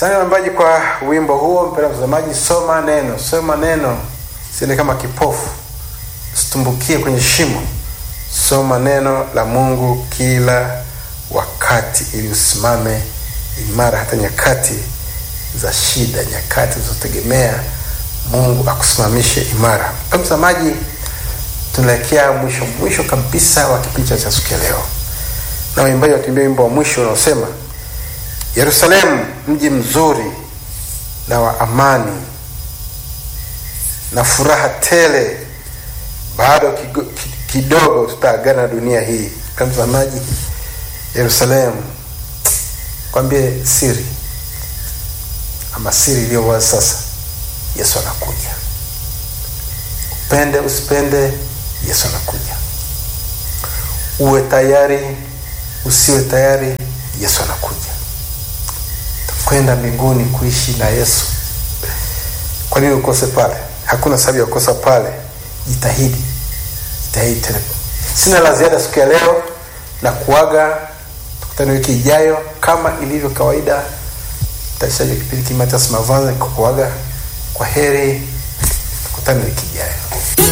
Asante waimbaji kwa wimbo huo. Mpendwa mtazamaji, soma neno, soma neno, siende kama kipofu, usitumbukie kwenye shimo. Soma neno la Mungu kila wakati, ili usimame imara hata nyakati za shida, nyakati zilizotegemea Mungu akusimamishe imara. Mpendwa mtazamaji, tunaelekea mwisho mwisho kabisa wa kipindi cha siku ya leo, na waimbaji watuimbia wimbo wa mwisho unaosema Yerusalemu mji mzuri na wa amani na furaha tele, bado kigo- ki- kidogo tutaagana na dunia hii. Kama mtazamaji, Yerusalemu, kwambie siri ama siri iliyo wazi sasa, Yesu anakuja. Upende usipende, Yesu anakuja. Uwe tayari usiwe tayari, Yesu anakuja kwenda mbinguni kuishi na Yesu. Kwa nini ukose pale? Hakuna sababu ya kukosa pale. Jitahidi, jitahidi tena. Sina la ziada siku ya leo na kuaga, tukutane wiki ijayo kama ilivyo kawaida. Mtayarishaji wa kipindi Kimatias Mavanza kukuaga kwa heri, tukutane wiki ijayo.